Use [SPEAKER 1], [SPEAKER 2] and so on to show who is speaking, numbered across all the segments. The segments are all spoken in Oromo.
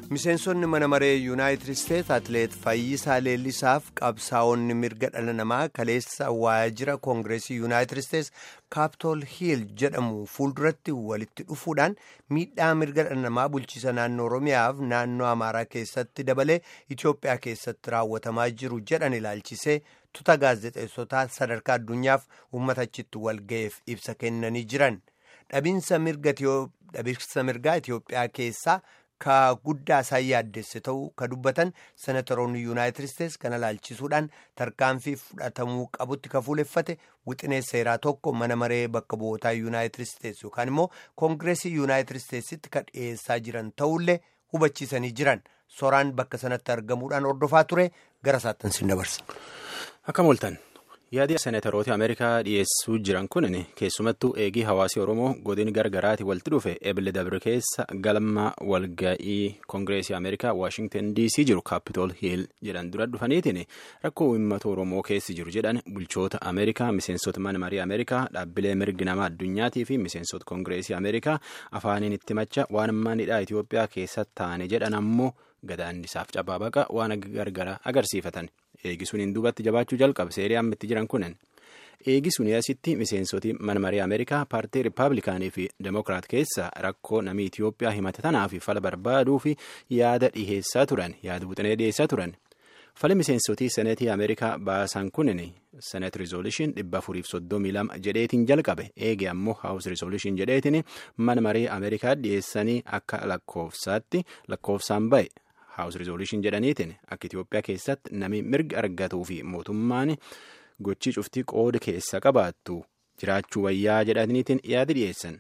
[SPEAKER 1] miseensonni mana maree yuunaayitid isteetsi atileet fayyisaa leellisaaf qabsaa'onni mirga dhala namaa kaleessa waajjira koongireesii yuunaayitid isteetsi kaapitool hiil jedhamu fuulduratti walitti dhufuudhaan miidhaa mirga dhala namaa bulchiisa naannoo oromiyaaf naannoo amaaraa keessatti dabalee itiyoophiyaa keessatti raawwatamaa jiru jedhan ilaalchisee tuta gaazexeessotaa sadarkaa addunyaaf uummata achitti walga'eef ibsa kennanii jiran dhabiinsa mirgaa itiyoophiyaa keessaa. ka guddaa isaan yaaddesse ta'uu ka dubbatan senatoroonni yuunaayitid isteetsi kana ilaalchisuudhaan tarkaanfii fudhatamuu qabutti ka fuuleffate wixinee seeraa tokko mana maree bakka bu'ootaa yuunaayitid isteetsi yookaan immoo koongireesii yuunaayitid isteetsitti ka dhiyeessaa jiran ta'ullee hubachiisanii jiran soraan bakka sanatti argamuudhaan hordofaa ture gara isaatti sin dabarsa.
[SPEAKER 2] Akka mooltan yaadi seenataroota Ameerikaa dhiyeessuu jiran kun keessumattuu eegii hawaasii Oromoo godin gargaraati walitti dhufe ebile dabre keessa galma walga'ii koongireesii Ameerikaa Waashingtan DC jiru kaapitool hiil jedhan dura dhufaniitiin rakkoo uummata Oromoo keessi jiru jedhan bulchoota Ameerikaa miseensota mana marii Ameerikaa dhaabbilee mirgi namaa addunyaatii fi miseensota koongireesii Ameerikaa afaaniin itti macha waan manidhaa Itoophiyaa keessatti taane jedhan ammoo gadaannisaaf cabaa baqa waan gargaraa agarsiifatan. eegisuun hin duubatti jabaachuu jalqabe seerii amma itti jiran kunin eegisuun asitti miseensoti mana marii ameerikaa paartii riippaabilikaanii fi demokiraat keessa rakkoo namii itiyoophiyaa himate tanaaf fala barbaaduu fi yaada dhiheessaa turan yaada buxinee dhiheessaa turan fala miseensotii seneetii ameerikaa baasan kunin senet rizooluushin dhibba afuriif soddomii lama jedheetiin jalqabe eege ammoo haawus rizooluushin jedheetiin mana marii ameerikaa dhiheessanii akka lakkoofsaatti lakkoofsaan ba'e. haawus rizooluushin jedhaniitiin akka Itoophiyaa keessatti namni mirga argatuu fi mootummaan gochii cuftii qooda keessa qabaattu jiraachuu wayyaa jedhaniitiin yaada dhiyeessan.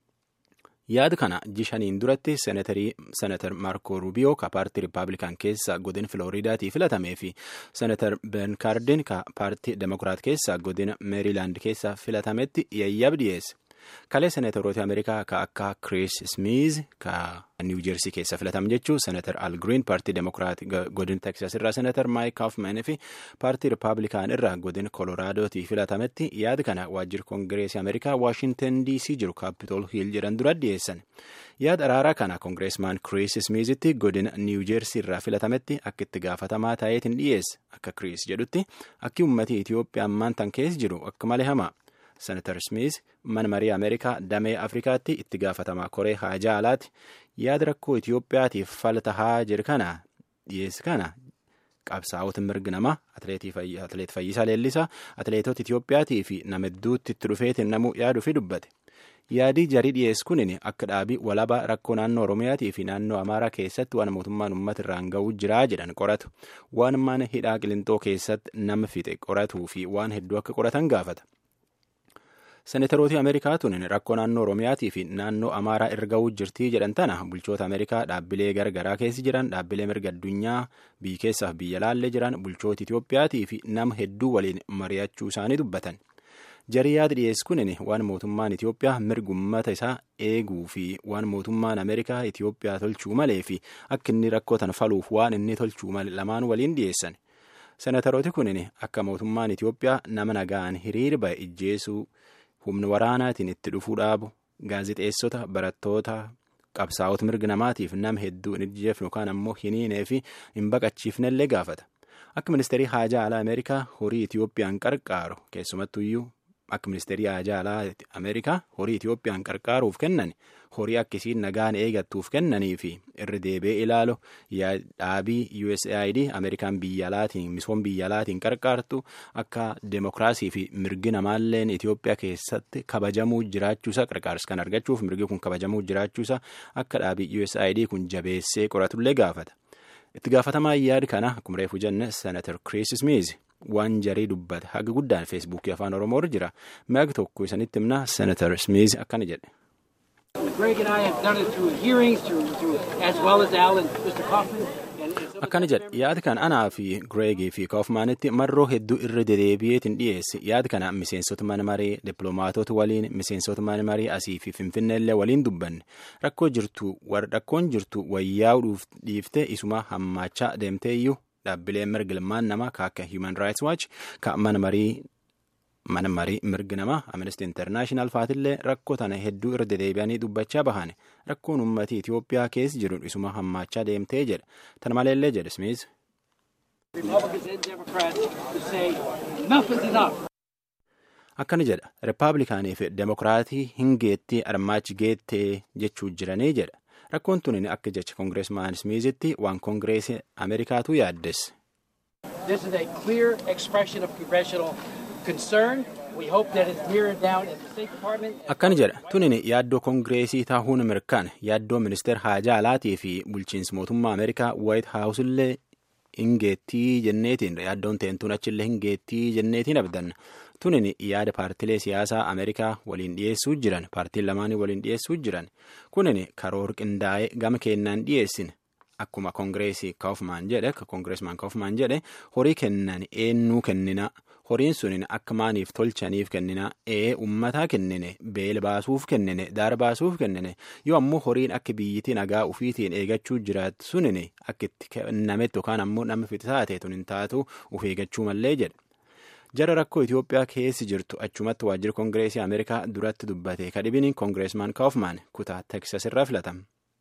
[SPEAKER 2] yaada kana jishaniin duratti seenatar maarko ruubiyoo ka paartii riippaabilikaan keessa godina filooriidaatii filatamee fi seenatar ben kaardin ka paartii demokiraat keessa godina meeriilaand keessa filatametti yayyab dhiyeesse. kalee seenataroota ameerikaa ka akka kiriis smiiz ka niiw jeersii keessa filatame jechuun seenatar al giriin paartii demokiraat godina teksas irraa seenatar maayik kaafman fi paartii riippaabilikaan irraa godina koloraadooti filatametti yaada kana waajjira koongireesii ameerikaa waashintan dc jiru kaapitool hiil jedhan dura dhiyeessan yaada araaraa kana koongireesmaan kiriis smiizitti godina niiw jeersii irraa filatametti akka itti gaafatamaa ta'eetiin dhiyeesse akka kiriis jedhutti akki uummatii itiyoophiyaa ammaan tan keessa jiru akka malee hamaa. senatar smiis mana marii ameerikaa damee afrikaatti itti gaafatamaa koree haajaa alaati yaada rakkoo itiyoophiyaatiif falta haa jiru kana dhiyeessi kana qabsaa'ota mirga namaa atileet fayyisaa leellisaa atileetota itiyoophiyaatii fi nama hedduutti itti dhufeetiin namuu yaaduu fi dubbate yaadii jarii dhiyeessi kunin akka dhaabii walabaa rakkoo naannoo oromiyaatii fi naannoo amaaraa keessatti waan mootummaan uummata irraan ga'uu jiraa jedhan qoratu waan mana hidhaa qilintoo keessatti nama fixe qoratuu fi waan hedduu akka qoratan gaafata. seenatarooti ameerikaa tun rakkoo naannoo oromiyaatii fi naannoo amaaraa erga jirtii jedhan tana bulchoota ameerikaa dhaabbilee garagaraa keessa jiran dhaabbilee mirga addunyaa biyya keessaaf biyya laallee jiran bulchoota itiyoophiyaatii fi nama hedduu waliin mari'achuu isaanii dubbatan jarii yaada dhiyeessi kunin waan mootummaan itiyoophiyaa mirga uummata isaa eeguu fi waan mootummaan ameerikaa itiyoophiyaa tolchuu malee fi akka inni rakkoo tan faluuf waan inni tolchuu malee lamaan waliin dhiyeessan seenatarooti kunin akka mootummaan itiyoophiyaa nama nagaan hiriira ba'e ijjeesuu. humna waraanaatiin itti dhufuu dhaabu gaazexeessota barattoota qabsaa'ota mirga namaatiif nama hedduu hin ijjeefne yookaan ammoo hin hiinee fi hin baqachiifnellee gaafata akka ministeerii haajaa alaa ameerikaa horii itiyoophiyaan qarqaaru keessumattuyyuu akka ministeerii haajaa alaa ameerikaa horii itiyoophiyaan qarqaaruuf kennan horii akkasiin nagaan eegattuuf kennanii fi irra deebi'ee ilaalu dhaabii usaid ameerikaan biyya alaatiin misooma biyya alaatiin qarqaartu akka demokiraasii fi mirgi namaalleen itiyoophiyaa keessatti kabajamuu jiraachuusaa qarqaarsa kan argachuuf mirgi kun kabajamuu jiraachuusaa akka dhaabii usaid kun jabeessee qoratullee gaafata itti gaafatamaa yaada kana akkuma reefu jenne senatar kiriis smiiz waan jarii dubbate haga guddaan feesbuukii afaan oromoo irra jira mi'a tokko isanitti himna senatar smiiz akkana jedhe. akkana jedhe yaada kana anaa fi gireegii fi kaafmaanitti marroo hedduu irra dedeebi'eetiin dhiyeesse yaada kana miseensota mana marii dippiloomaatota waliin miseensota mana marii asii fi finfinneellee waliin dubbanne rakkoo jirtu rakkoon jirtu wayyaa'uu dhiifte isuma hammaachaa deemteeyyuu dhaabbileen mirga ilmaan namaa ka akka human rights watch ka mana marii mana marii mirgi namaa amnesty internaashinaal faatillee rakkoo tana hedduu irra dedeebi'anii dubbachaa bahan rakkoon uummatii Itoophiyaa keessa jiru isuma hammaachaa deemtee jedha tana maleellee jedhe Smith. akkana jedha rippaabilikaanii fi demokiraatii hin geettii armaachi geettee jechuu jiranii jedha rakkoon tun akka jecha koongireesmaan smiizitti waan koongireesii ameerikaatu yaaddes.
[SPEAKER 3] This is a clear expression of congressional concern. We hope that it's mirrored down at the State Department.
[SPEAKER 2] Akkana jedha tunin yaaddoo koongireesii tahuun mirkaan yaaddoo ministeer haajaa alaatii fi bulchiinsa mootummaa ameerikaa waayit haawusillee hin geettii jenneetiin yaaddoon teentuun achillee hin geettii jenneetiin abdanna. tunin yaada paartilee siyaasaa ameerikaa waliin dhiyeessuu jiran paartiin lamaanii waliin dhiyeessuu jiran kunin karoor qindaa'ee gama kennaan dhiyeessin akkuma koongireesii kaufmaan jedhe akka koongireesmaan kaufmaan jedhe horii kennan eennuu kennina horiin sunin akka maaniif tolchaniif kennina ee ummataa kennine beela baasuuf kennine daara baasuuf kennine yoo ammoo horiin akka biyyittii nagaa ufiitiin eegachuu jiraatu sunin akka itti kennametti yookaan ammoo nama fitisaate tun hin taatu uf eegachuu mallee jedhe. jara rakkoo Itoophiyaa keessi jirtu achumatti waajjira koongireesii Ameerikaa duratti dubbate kadhibini koongireesmaan Kaufman kutaa Teksas irraa filatama.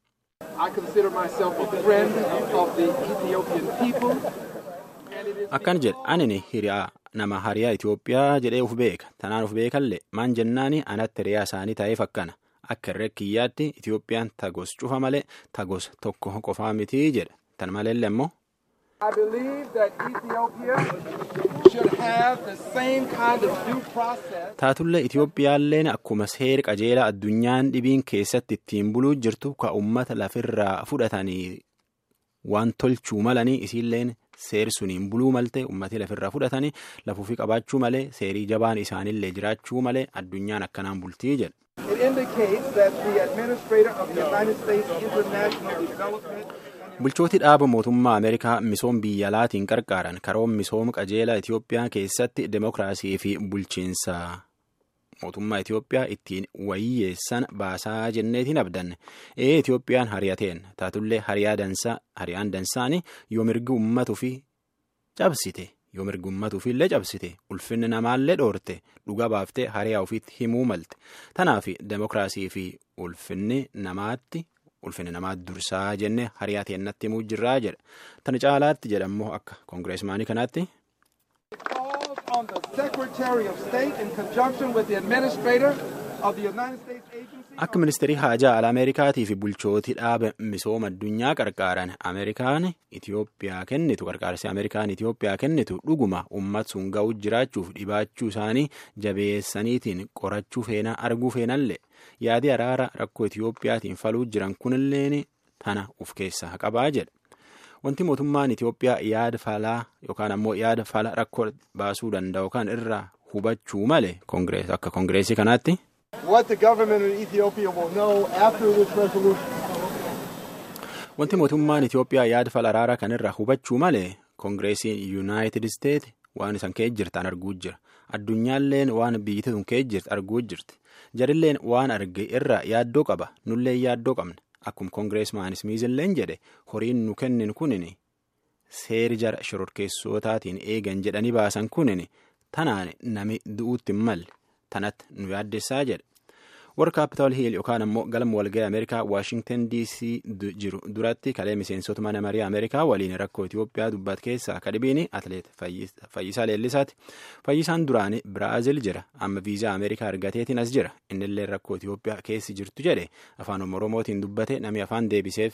[SPEAKER 2] Akkan jedhe anini hiriyaa nama hariyaa Itoophiyaa jedhee uf beeka tanaan uf beekallee maan jennaani anatti hiriyaa isaanii ta'eef akkana akka irree kiyyaatti Itoophiyaan tagos cufa malee tagos tokko qofaa mitii jedha tan maleellee immoo.
[SPEAKER 4] I believe that Ethiopia should have the same kind of due process.
[SPEAKER 2] Taatullee Itoophiyaalleen akkuma seera qajeelaa addunyaan dhibiin keessatti ittiin buluu jirtu ka uummata lafirraa fudhatanii waan tolchuu malanii isiilleen seeri suniin buluu malte uummatni lafirraa fudhatanii lafuufi qabaachuu malee seerii jabaan isaanillee jiraachuu malee addunyaan akkanaan bultii jedha.
[SPEAKER 4] It indicates that the administrator of the United States International Development
[SPEAKER 2] Bulchooti dhaaba mootummaa Ameerikaa misooma biyya alaatiin qarqaaran karoon misooma qajeelaa Itoophiyaa keessatti demokiraasii fi bulchiinsa mootummaa Itoophiyaa ittiin wayyeessan baasaa jenneetiin abdanne. Ee Itoophiyaan hariyateen taatullee hariyaa dansaa hariyaan dansaani yoo mirgi uummatuu fi cabsite yoo mirgi uummatuu fi illee cabsite ulfinni namaallee dhoorte dhuga baaftee hariyaa ofiitti himuu malte. Tanaaf demokiraasii fi ulfinni namaatti. ulfinni namaa dursaa jenne hariyaa teennatti himuu jirraa jedha tana caalaatti jedhammoo akka koongireesmaanii kanaatti.
[SPEAKER 4] calls on the Secretary of State in conjunction with the administrator of the United States Agency.
[SPEAKER 2] Akka ministeerii haajaa ala Ameerikaatii fi bulchootii dhaaba misooma addunyaa qarqaaran Ameerikaan Itoophiyaa kennitu qarqaarsi Ameerikaan Itoophiyaa kennitu dhuguma uummata sun ga'uu jiraachuuf dhibaachuu isaanii jabeessaniitiin qorachuu feenaa arguu feenallee yaadii araara rakkoo Itoophiyaatiin faluu jiran kunilleen tana of keessaa qabaa jedha. Wanti mootummaan Itoophiyaa yaada falaa yookaan ammoo yaada fala rakkoo baasuu danda'u kan irraa hubachuu malee akka koongireesii kanaatti.
[SPEAKER 4] What the government of Ethiopia will know after this resolution
[SPEAKER 2] Wanti mootummaan Itoophiyaa yaada fala araaraa kanirraa hubachuu malee koongireesiin Yuunaayitid Isteet waan isan kee jirtan arguu jira. Addunyaalleen waan biyyi sun kee jirti arguu jirti. Jarilleen waan arge irraa yaaddoo qaba. Nullee yaaddoo qabna. Akkuma koongireesmaan Smiizilleen jedhe horiin nu kennin kunin seeri jara shororkeessotaatiin eegan jedhanii baasan kunin tanaan nami du'uutti hin malle tanatti nu yaaddessaa jedhe. warra kaapitaal hiil yookaan ammoo galma walga'ii ameerikaa waashingtan dc jiru duratti kalee miseensota mana marii ameerikaa waliin rakkoo itiyoophiyaa dubbat keessaa kadhibiin atleet fayyisaa leellisaati fayyisaan duraanii biraazil jira amma viizaa ameerikaa argateetiin as jira innillee rakkoo itiyoophiyaa keessi jirtu jedhe afaan oromootiin dubbate namni afaan deebiseef.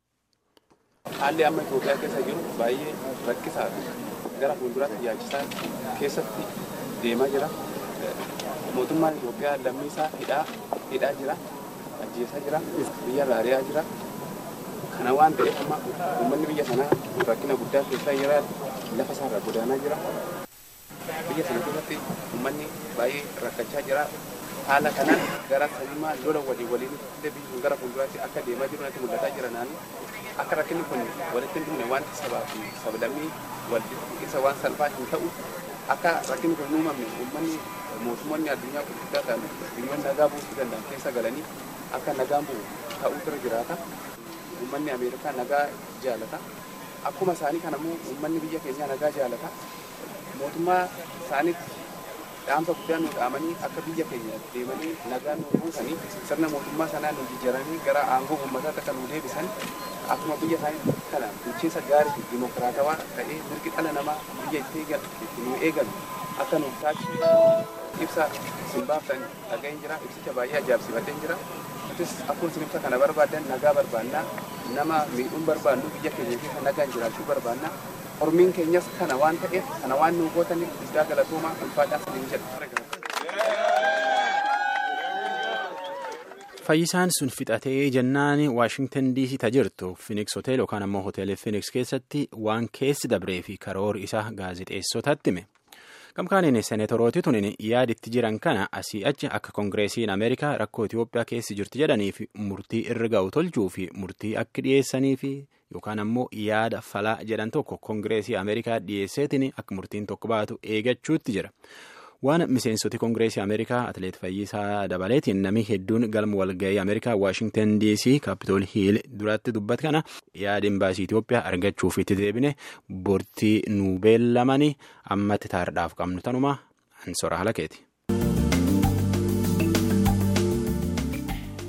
[SPEAKER 5] haalli amma itiyoophiyaa keessa jiru baay'ee rakkisaadha gara fuulduraatti yaachisaa keessatti deemaa jira. mootummaan Itoophiyaa lammii isaa hidhaa hidhaa jira ajjeesaa jira biyya raariyaa jira kana waan ta'eef amma uummanni biyya sanaa rakkina guddaa keessaa jira lafa isaarraa godaanaa jira biyya sana keessatti uummanni baay'ee rakkachaa jira haala kanaan gara salimaa lola walii waliin biyyi sun gara fuulduraatti akka deemaa jiru natti mul'ataa jira naani akka rakkinni kun walitti hin dhumne wanti sabaa fi sablammii walitti isa waan salphaa hin ta'u akka rakkinni kun uumamne uummanni mootummoonni addunyaa gurguddaa ta'an biyyoonni nagaa buusuu danda'an keessa galanii akka nagaan bu'u ta'uu irra jiraata. Uummanni Ameerikaa nagaa jaalata. Akkuma isaanii kanammoo uummanni biyya keenyaa nagaa jaalata. Mootummaa isaaniitti dhaamsa guddaa nu dhaamanii akka biyya keenya deemanii nagaa nu buusanii sirna mootummaa sanaa nu jijjiiranii gara aangoo uummataatti akka nu deebisan akkuma biyya isaanii kana bulchiinsa gaarii fi dimokiraatawaa ta'ee mirgi dhala namaa biyya itti nu eegalu akka nu taasisu ibsa isin baaftan dhaga'een jira ibsicha baay'ee ajaa'ibsiifadheen jira nutis akkuma isin ibsa kana barbaadan nagaa barbaannaa nama miidhuun barbaannu biyya keenya keessa nagaan jiraachuu barbaannaa hormiin keenyas kana waan ta'eef kana waan nu gootaniif guddaa galatoomaa ulfaadhaa siniin jedha.
[SPEAKER 2] Fayyisaan sun fixatee jennaan Waashingtan DC ta jirtu Phoenix Hotel yookaan ammoo Hoteelii Phoenix keessatti waan keessi dabree fi karoora isaa gaazexeessotatti hime. Gamkaaniin seenetorooti tunin yaaditti jiran kana asii achi akka Koongireesiin Ameerikaa rakkoo Itoophiyaa keessi jirti jedhaniif murtii irra ga'u tolchuu fi murtii akka dhiyeessanii fi yookaan ammoo yaada falaa jedhan tokko Koongireesii Ameerikaa dhiyeesseetiin akka murtiin tokko baatu eegachuutti jira. waan miseensoti koongireesii ameerikaa atileet fayyisaa dabaleetiin namni hedduun galma walga'ii ameerikaa waashingtan dc kaapitool hiil duratti dubbate kana yaada imbaasii itiyoophiyaa argachuuf itti deebine bortii nu beellamanii ammatti taardhaaf qabnu tanuma ansora halakeeti.